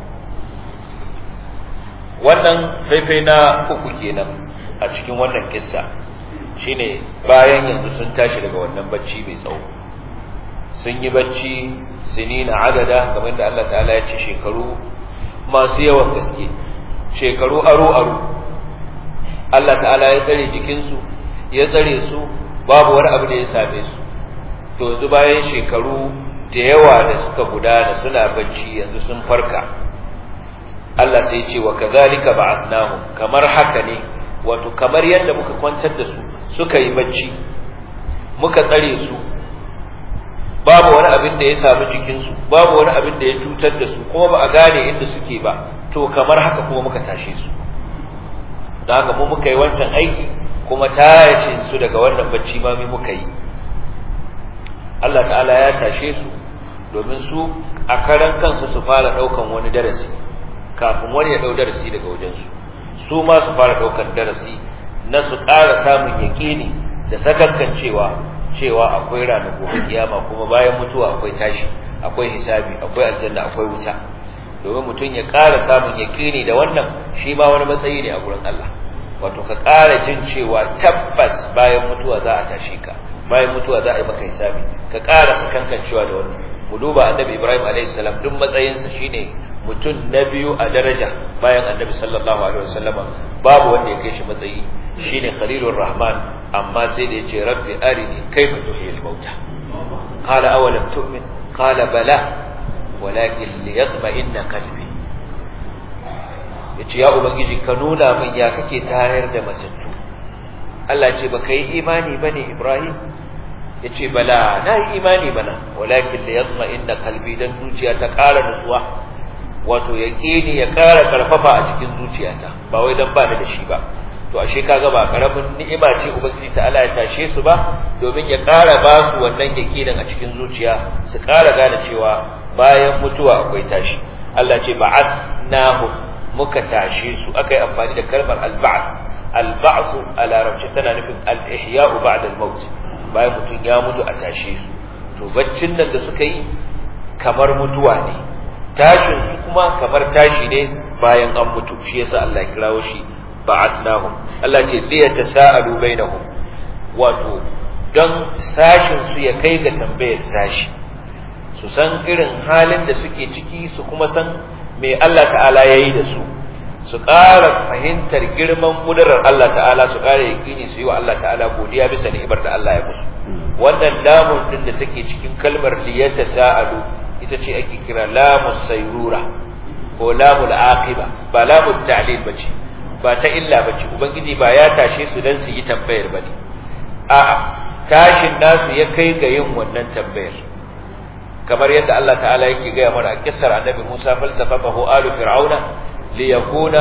wannan faifai na uku kenan a cikin wannan kissa shine bayan yanzu sun tashi daga wannan bacci mai tsawo sun yi bacci sinina adada kamar da Allah ta'ala ya ce shekaru masu yawan gaske shekaru aro aro Allah ta'ala ya tsare jikinsu ya tsare su babu wani abu da ya same su to yanzu bayan shekaru da yawa da suka gudana suna bacci yanzu sun farka Allah sai ya ce wa kadhalika ba'athnahum kamar haka ne wato kamar yadda muka kwantar da su suka yi bacci muka tsare su babu wani abin da ya samu jikinsu babu wani abin da ya cutar da su kuma ba a gane inda suke ba to kamar haka kuma muka tashe su don haka mu muka yi wancan aiki kuma tashin su daga wannan bacci ma mu muka yi Allah ta'ala ya tashe su domin su a karan kansu su fara daukan wani darasi kafin wani ya dau darasi daga wajensu su ma su fara daukan darasi na su ƙara samun yaƙini da sakankan cewa cewa akwai ranar gobe kiyama kuma bayan mutuwa akwai tashi akwai hisabi akwai aljanna akwai wuta domin mutum ya ƙara samun yaƙini da wannan shi ma wani matsayi ne a gurin Allah wato ka ƙara jin cewa tabbas bayan mutuwa za a tashi ka bayan mutuwa za a yi maka hisabi ka ƙara sakankan cewa da wannan mu duba annabi Ibrahim alaihi salam duk matsayinsa shine mutum na biyu a daraja bayan annabi sallallahu alaihi wasallama babu wanda ya kai shi matsayi shine khalilur rahman amma sai da yace rabbi arini kaifa tuhyil mauta qala awalam tu'min qala bala walakin liyatma'inna qalbi yace ya ubangiji ka nuna min ya kake tayar da matattu Allah ce baka yi imani bane Ibrahim yace bala na yi imani bana walakin liyatma'inna qalbi dan zuciya ta ƙara nutsuwa wato yaqini ya ƙara karfafa a cikin zuciyata ba wai dan ba da shi ba to ashe kaga ba karamin ni'ima ce ubangiji ta Allah ya tashe su ba domin ya ƙara ba su wannan yakinin a cikin zuciya su ƙara gane cewa bayan mutuwa akwai tashi Allah ce ba'athnahum muka tashe su akai amfani da kalmar al-ba'th al-ba'th a larabci tana nufin al-ihya'u ba'da al-maut bayan mutum ya mutu a tashe su to baccin nan da suka yi kamar mutuwa ne tashin su kuma kamar tashi ne bayan an mutu shi yasa Allah ya kirawo shi ba'atnahum Allah ce li yatasaalu bainahum wato don sashin su ya kai ga tambayar sashi su san irin halin da suke ciki su kuma san me Allah ta'ala ya yi da su su ƙara fahimtar girman ƙudurar Allah ta'ala su ƙara yaƙini su yi wa Allah ta'ala godiya bisa ni'imar da Allah ya musu wannan lamun din da take cikin kalmar liyata sa'alu ita ce ake kira lamus sayrura ko lamul aqiba ba lamul ta'lil bace ba ta illa bace ubangiji ba ya tashe su dan su yi tambayar bane a'a tashin nasu ya kai ga yin wannan tambayar kamar yadda Allah ta'ala yake gaya mana a kissar annabi Musa faltafafahu alu fir'auna liyakuna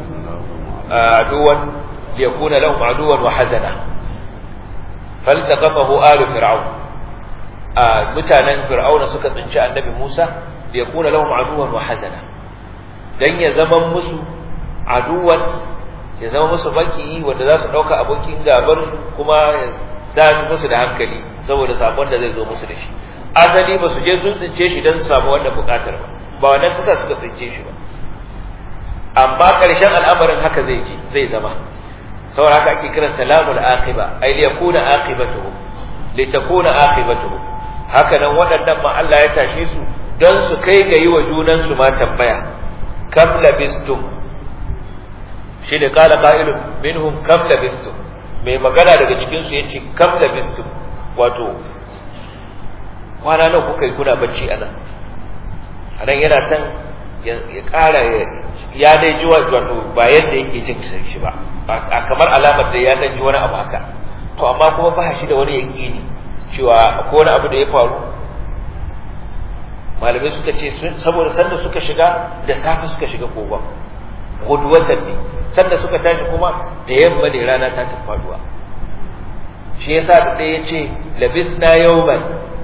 aduwan liyakuna lahum aduwan wa hazana faltaqafahu alu fir'aun a mutanen fir'auna suka tsinci annabi Musa liyakuna lahum aduwan wa hazana dan ya zama musu aduwan ya zama musu baki wanda za su dauka abokin gabar su kuma da musu da hankali saboda sabon da zai zo musu da shi asali ba su je sun tsince shi don su samu wannan bukatar ba ba wannan kasa suka tsince shi ba amma ƙarshen al'amarin haka zai ji zai zama saboda haka ake kiran salamul aqiba ay li yakuna aqibatuhu li takuna aqibatuhu haka nan waɗannan ma Allah ya tashe su don su kai ga yi wa junan su ma tambaya kam labistum shi da qala qa'ilun minhum kam labistum mai magana daga cikin su yace kam labistum wato kwana nan kuka yi kuna bacci anan anan yana san ya ƙara ya dai ji wato ba yadda yake jin shi ba a kamar alamar da ya dan ji wani abu haka to amma kuma ba shi da wani yaƙini cewa ko wani abu da ya faru malamai suka ce saboda sanda suka shiga da safe suka shiga kogon gudwatan ne sanda suka tashi kuma da yamma ne rana ta tafi faduwa shi yasa da ya ce labisna yawman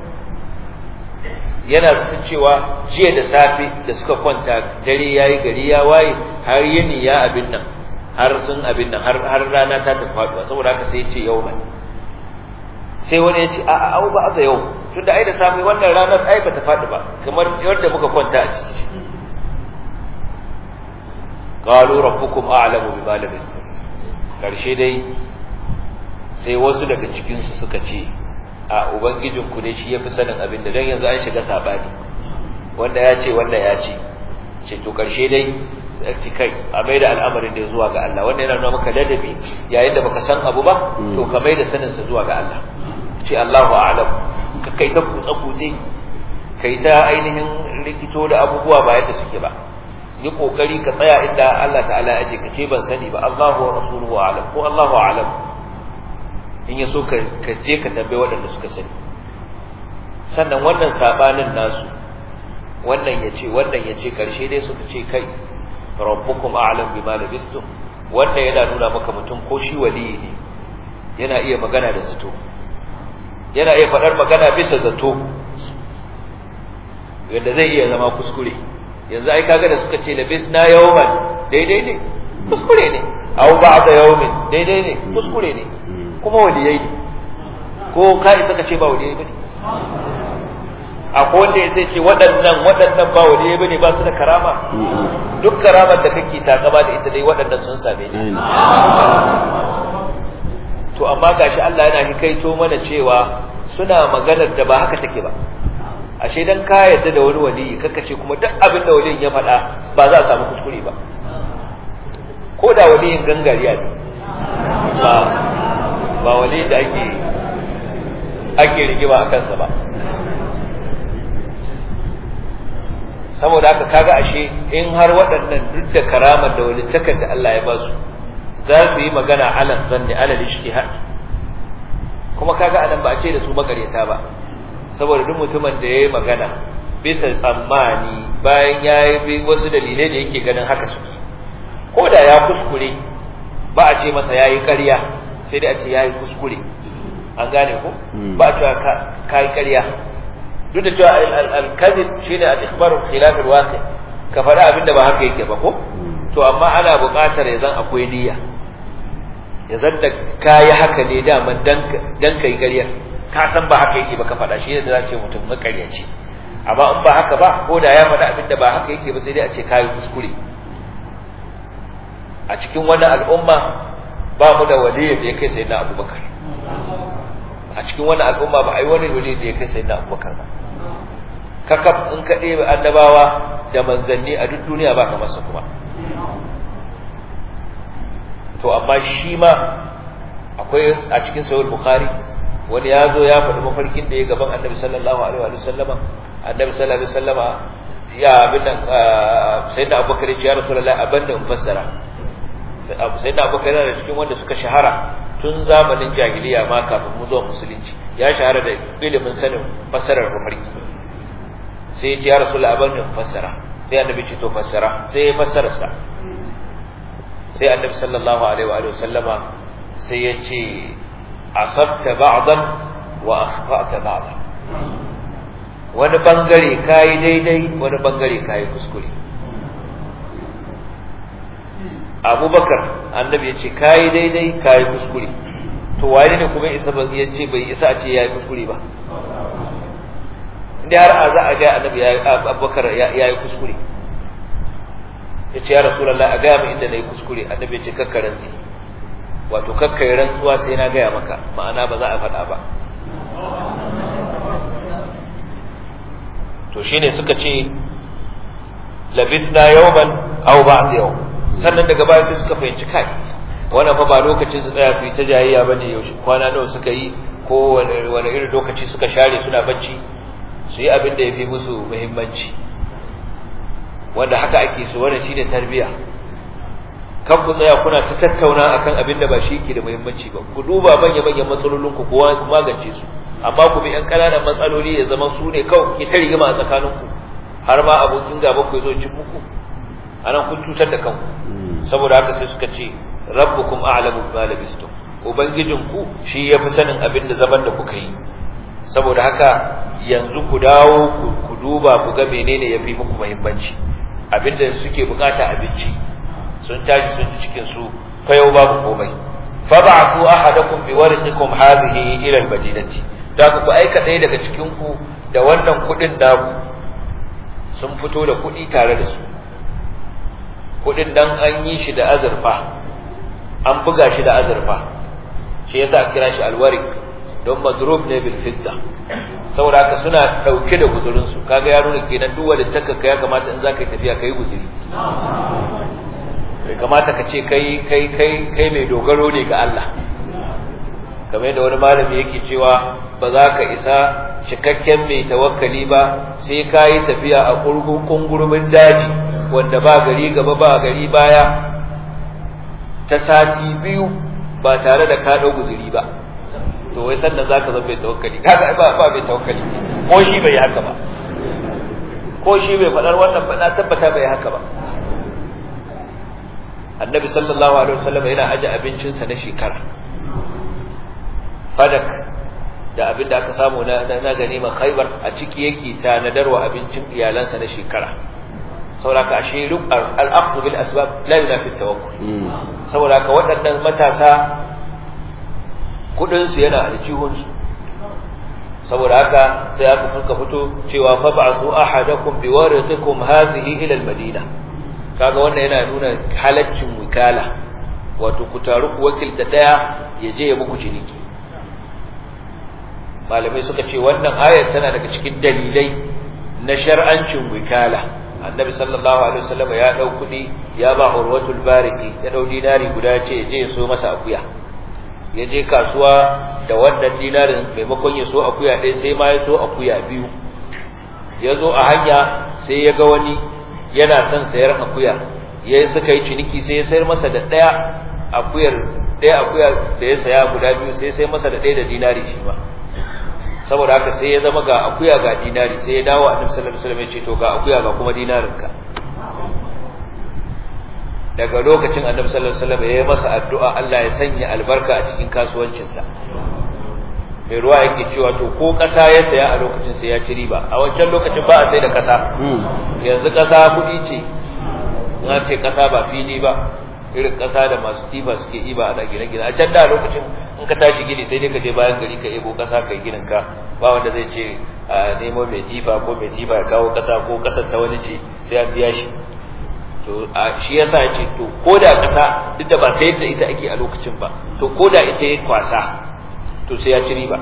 yana zaton cewa jiya da safe da suka kwanta dare yayi gari ya waye har yini ya abin nan har sun abin nan har har rana ta tafi faduwa saboda haka sai ya ce yau sai wani ya ce a'a au ba da yau tunda ai da safe wannan ranar ai bata faɗi ba kamar yadda muka kwanta a ciki qalu rabbukum a'lamu bima labistum karshe dai sai wasu daga cikin su suka ce a ubangijinku ne shi ya fi sanin abin da don yanzu an shiga sabani wanda ya ce wanda ya ce ce to karshe dai ci kai a mai da al'amarin da zuwa ga Allah wanda yana nuna maka ladabi yayin da baka san abu ba to ka mai da sanin sa zuwa ga Allah ce Allahu a'lam ka kai ta kutsa kutse kai ta ainihin rikito da abubuwa ba yadda suke ba yi kokari ka tsaya inda Allah ta'ala aje ka ce ban sani ba Allahu wa rasuluhu a'lam ko Allahu a'lam in ya so ka je ka tambaye waɗanda suka sani sannan wannan sabanin nasu wannan ya ce wannan ya ce ƙarshe dai suka ce kai rabbukum a'lam bima labistum wannan yana nuna maka mutum ko shi waliyi ne yana iya magana da zato yana iya faɗar magana bisa zato yadda zai iya zama kuskure yanzu ai kaga da suka ce labisna yawman daidai ne kuskure ne aw ba'da yawmin daidai ne kuskure ne kuma waliyai ne ko ka isa ka ce ba waliyai bane akwai wanda ya sai ce waɗannan waɗannan ba waliyai bane ba su da karama duk karamar da kake takama da ita dai waɗannan sun same ni to amma gashi Allah yana hikaito mana cewa suna maganar da ba haka take ba ashe dan ka yarda da wani waliyi kaka ce kuma duk abin da waliyin ya faɗa ba za a samu kuskure ba ko da waliyin gangariya ne ba ba wali da ake ake rigima a kansa ba saboda haka kaga ashe in har waɗannan duk da karamar da walittakar da Allah ya ba su za su yi magana alan zanni alal ijtihad kuma kaga anan ba a ce da su makareta ba saboda duk mutumin da yayi magana bisa tsammani bayan ya yi wasu dalilai da yake ganin haka su ko da ya kuskure ba a ce masa yayi ƙarya sai dai a ce yayi kuskure an gane ko ba a cewa ka yi ƙarya duk da cewa al-kadhib shine al-ikhbaru khilaf al-waqi ka faɗa abin da ba haka yake ba ko to amma ana buƙatar ya zan akwai niyya ya zan da kayi haka ne daman dan dan kai ƙarya ka san ba haka yake ba ka faɗa shi ne da za ce mutum makaryaci amma in ba haka ba ko da ya faɗa abin da ba haka yake ba sai dai a ce kayi kuskure a cikin wannan al'umma ba mu da waliyin da ya kai sayyidina abubakar a cikin wannan al'umma ba ai wani wali da ya kai sayyidina abubakar ba kakaf in ka ɗebe annabawa da manzanni a duk duniya ba kamar su kuma to amma shi ma akwai a cikin sahih bukhari wani ya zo ya faɗi mafarkin da ya gaban annabi sallallahu alaihi wa sallama annabi sallallahu alaihi wa sallama ya abin nan sayyidina abubakar ya rasulullahi abin da in fassara sayyidina abubakar yana da cikin wanda suka shahara tun zamanin jahiliya ma kafin mu zuwa musulunci ya shahara da ilimin sanin fassarar mafarki sai ya ce ya rasulullahi abin da in fassara sai annabi ce to fassara sai ya fassara sa sai annabi sallallahu alaihi wa sallama sai ya ce asabta ba'dan wa akhta'ta ba'dan wani bangare kai daidai wani bangare kai kuskure Abubakar annabi ya ce kai daidai kai kuskure to waye ne kuma isa ba ya ce bai isa a ce yayi kuskure ba inda har a za a ga annabi ya Abubakar ya yi kuskure ya ce ya rasulallah a gaya min inda na yi kuskure annabi ya ce kakkarin zai wato kakkai rantsuwa sai na gaya maka ma'ana ba za a faɗa ba to shine suka ce labisna yawman aw ba'd yawm sannan daga baya sai suka fahimci kai wannan fa ba lokacin su tsaya su yi ta jayayya bane yaushe kwana nawa suka yi ko wani irin lokaci suka share suna bacci su yi abin da ya fi musu muhimmanci wanda haka ake so wannan shine tarbiya kan ku tsaya kuna ta tattauna akan abin da ba shi yake da muhimmanci ba ku duba manya manyan matsalolin ku kowa ku magance su amma ku bi yan kananan matsaloli ya zama su ne kawai ke ta rigima a tsakanin ku har ma abokin gaba ku zo cin muku anan kun cutar da kanku saboda haka sai suka ce rabbukum a'lamu bima labistum ubangijin ku shi yafi sanin abin da zaman da kuka yi saboda haka yanzu ku dawo ku duba ku ga menene yafi muku muhimmanci abinda suke bukata abinci sun tashi sun ci cikin su fa yau babu komai fa ba'athu ahadakum bi warithikum hadhihi ila al-madinati da ku aika ɗaya daga cikin ku da wannan kudin da sun fito da kudi tare da su kudin dan an yi shi da azurfa an buga shi da azurfa shi yasa kira shi alwarik don madrub ne bil fidda saboda haka suna dauke da guzurin su kaga ya nuna kenan duk wanda taka ya kamata in zaka yi tafiya kai guzuri bai kamata ka ce kai kai kai kai mai dogaro ne ga Allah kamar yadda wani malami yake cewa ba za ka isa cikakken mai tawakkali ba sai ka yi tafiya a kungurumin daji wanda ba gari gaba ba gari baya ta sati biyu ba tare da ka ɗau guzuri ba to wai sannan za ka zama mai tawakkali kaga ba ba mai tawakkali ko shi bai haka ba ko shi bai faɗar wannan ba na tabbata bai haka ba annabi sallallahu alaihi wasallam yana aje abincinsa na shekara fadak da abin da aka samu na na ganima khaybar a ciki yake tanadarwa abincin iyalansa na shekara saboda ka ashe al-aqd bil asbab la yunafi tawakkul saboda ka waɗannan matasa kudin su yana aljihun su saboda haka sai aka fuka fito cewa fa ba'athu ahadakum biwarithikum hadhihi ila al-madina kaga wannan yana nuna halaccin wikala wato ku taru ku wakilta daya ya je ya muku ciniki malamai suka ce wannan ayar tana daga cikin dalilai na shar'ancin wikala annabi sallallahu alaihi wasallam ya dau kudi ya ba urwatul bariki ya dau dinari guda ce je ya so masa akuya ya je kasuwa da wannan dinarin maimakon ya so akuya ɗaya sai ma ya so akuya biyu ya zo a hanya sai ya ga wani yana son sayar akuya ya suka yi ciniki sai ya sayar masa da ɗaya akuyar ɗaya akuya da ya saya guda biyu sai sai masa da ɗaya da dinari shi ba saboda haka sai ya zama ga akuya ga dinari sai ya dawo annabi sallallahu alaihi wasallam ya ce to ga akuya ga kuma dinarinka daga lokacin annabi sallallahu alaihi wasallam ya yi masa addu'a Allah ya sanya albarka a cikin kasuwancinsa mai ruwa yake cewa to ko ƙasa ya saya a lokacin sai ya ci riba a wancan lokacin ba a sai da ƙasa yanzu ƙasa kuɗi ce na ce ƙasa ba fili ba irin ƙasa da masu tifa suke iba ana gine-gine a can da lokacin in ka tashi gini sai dai ka je bayan gari ka ebo ƙasa ka yi ginin ka ba wanda zai ce a nemo mai tifa ko mai tifa ya kawo ƙasa ko ƙasar ta wani ce sai an biya shi to shi yasa ya ce to ko da ƙasa duk da ba sayar da ita ake a lokacin ba to ko da ita ya kwasa to sai ya ci riba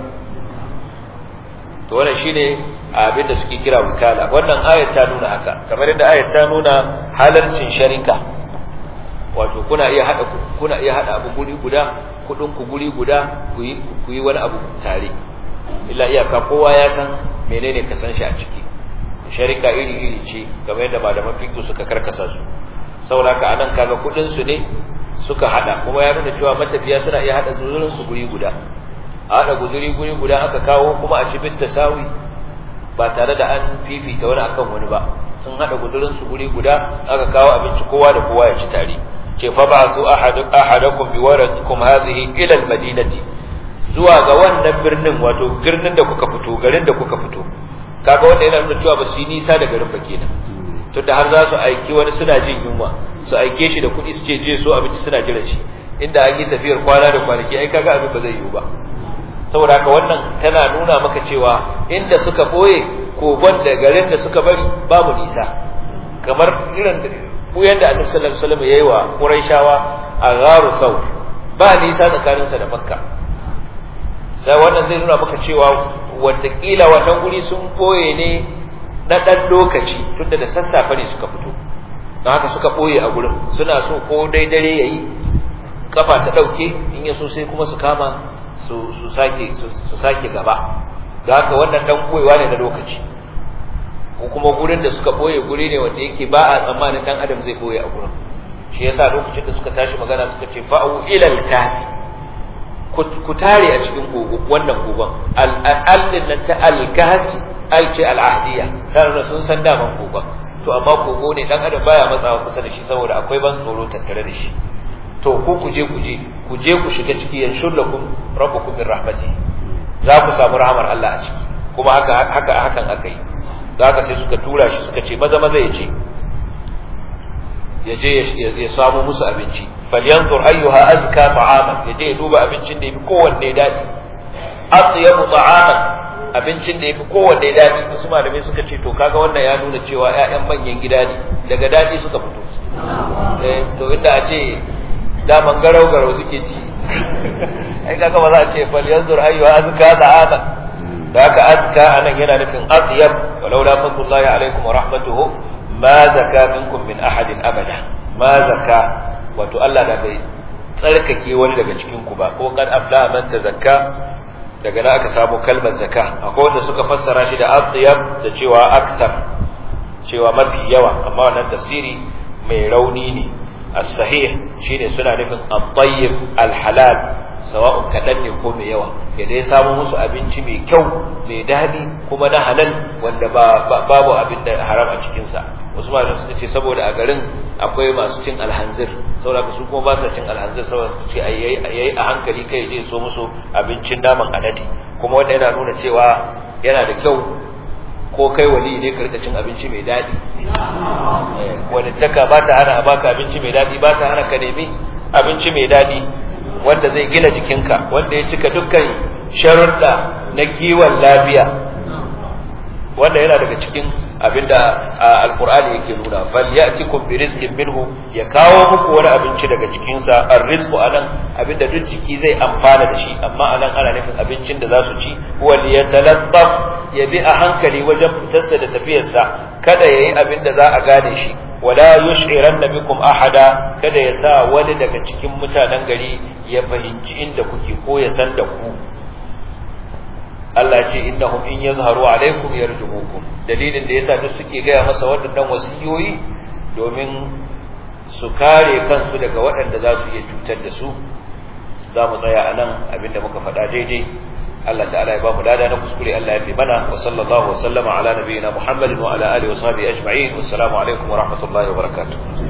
to wannan shine abin da suke kira wikala wannan ayat ta nuna haka kamar yadda ayat ta nuna halarcin sharika wato kuna iya hada kuna iya hada abu guri guda kudin ku guri guda ku yi ku yi wani abu tare illa iyaka kowa ya san menene ka san shi a ciki sharika iri iri ce kamar yadda malaman fiqh suka karkasa su saboda haka anan kaga kudin su ne suka hada kuma ya nuna cewa matafiya suna iya hada zuzurin su guri guda a hada guzuri guri guda aka kawo kuma a cibin tasawi ba tare da an fifita wani akan wani ba sun hada gudurin su guri guda aka kawo abinci kowa da kowa ya ci tare ce fa ba'thu ahadakum bi waradikum hadhihi ila al-madinati zuwa ga wannan birnin wato birnin da kuka fito garin da kuka fito kaga wanda yana nuna cewa ba su yi nisa da garin ba kenan tunda har za su aiki wani suna jin yunwa su aike shi da kuɗi su ce je so abinci suna jiran shi inda an yi tafiyar kwana da kwanaki ai kaga abin ba zai yiwu ba saboda haka wannan tana nuna maka cewa inda suka boye kogon da garin da suka bari babu nisa kamar irin buyan da Annabi sallallahu alaihi wasallam yayi wa Qurayshawa a gharu Saur ba nisa tsakaninsa da Makka sai wannan zai nuna maka cewa watakila wannan guri sun boye ne na dan lokaci tunda da sassafe ne suka fito don haka suka boye a gurin suna so ko dai dare yayi kafa ta dauke in ya so sai kuma su kama su su sake su sake gaba da haka wannan dan koyewa ne na lokaci ko kuma gurin da suka boye guri ne wanda yake ba a tsammanin dan adam zai boye a gurin shi yasa lokacin da suka tashi magana suka ce fa'u ilal kahfi ku tare a cikin gogo wannan gogon al-allin nan ta al-kahfi ai ce al-ahdiya tare sun san daman gogon to amma kogo ne dan adam baya matsawa kusa da shi saboda akwai ban tsoro tattare da shi to ku ku je ku je ku je ku shiga ciki yanshur lakum rabbukum min rahmati za ku samu rahmar Allah a ciki kuma haka haka hakan aka yi haka sai suka tura shi suka ce maza maza ya je ya je ya samu musu abinci falyanzur ayyuha azka ta'aman ya je ya duba abincin da yafi kowanne dadi atyabu ta'aman abincin da yafi kowanne dadi wasu malamai suka ce to kaga wannan ya nuna cewa ƴaƴan manyan gida ne daga dadi suka fito eh to inda a ce daman garau garau suke ci ai kaga ba za a ce fal yanzur ayyuha azka ta'ama da haka azka anan yana nufin atyab walau la fadlullahi alaikum wa rahmatuhu ma zaka minkum min ahadin abada ma zaka wato Allah da bai tsarkake wani daga cikin ku ba ko kad abla man tazakka daga nan aka samu kalmar zakka akwai wanda suka fassara shi da atyab da cewa akthar cewa mafi yawa amma wannan tafsiri mai rauni ne as-sahih shine suna nufin at-tayyib al-halal sawa'un kadan ne ko mai yawa ya dai samu musu abinci mai kyau mai dadi kuma na halal wanda ba babu abin da haram a cikin sa wasu malamai suka ce saboda a garin akwai masu cin alhanzir saboda su kuma ba su cin alhanzir saboda su ce yayi a hankali kai je so musu abincin naman alade kuma wanda yana nuna cewa yana da kyau ko kai wali ne ka rika cin abinci mai daɗi wanda taka ba ta hana a baka abinci mai daɗi ba ta hana ka nemi abinci mai daɗi wanda zai gina jikinka wanda ya cika dukkan sharuɗa na kiwon lafiya wanda yana daga cikin abinda alqur'ani yake nuna fal ya'tikum bi rizqin minhu ya kawo muku wani abinci daga cikin sa arrizqu anan abinda duk jiki zai amfana da shi amma anan ana nufin abincin da za su ci wal yatalattaf ya bi a hankali wajen fitarsa da tafiyarsa kada yayi abinda za a gane shi wala yush'iranna bikum ahada kada ya sa wani daga cikin mutanen gari ya fahimci inda kuke ko ya san da ku Allah ce innahum in yazharu alaikum yarjumukum dalilin da yasa duk suke gaya masa waɗannan wasiyoyi domin su kare kansu daga waɗanda za su iya cutar da su za mu tsaya a nan abinda muka faɗa daidai Allah ta'ala ya ba mu lada na kuskure Allah ya fi mana wa sallallahu wa sallama ala nabiyyina Muhammadin wa ala alihi wa sahbihi ajma'in wassalamu alaikum wa rahmatullahi wa barakatuh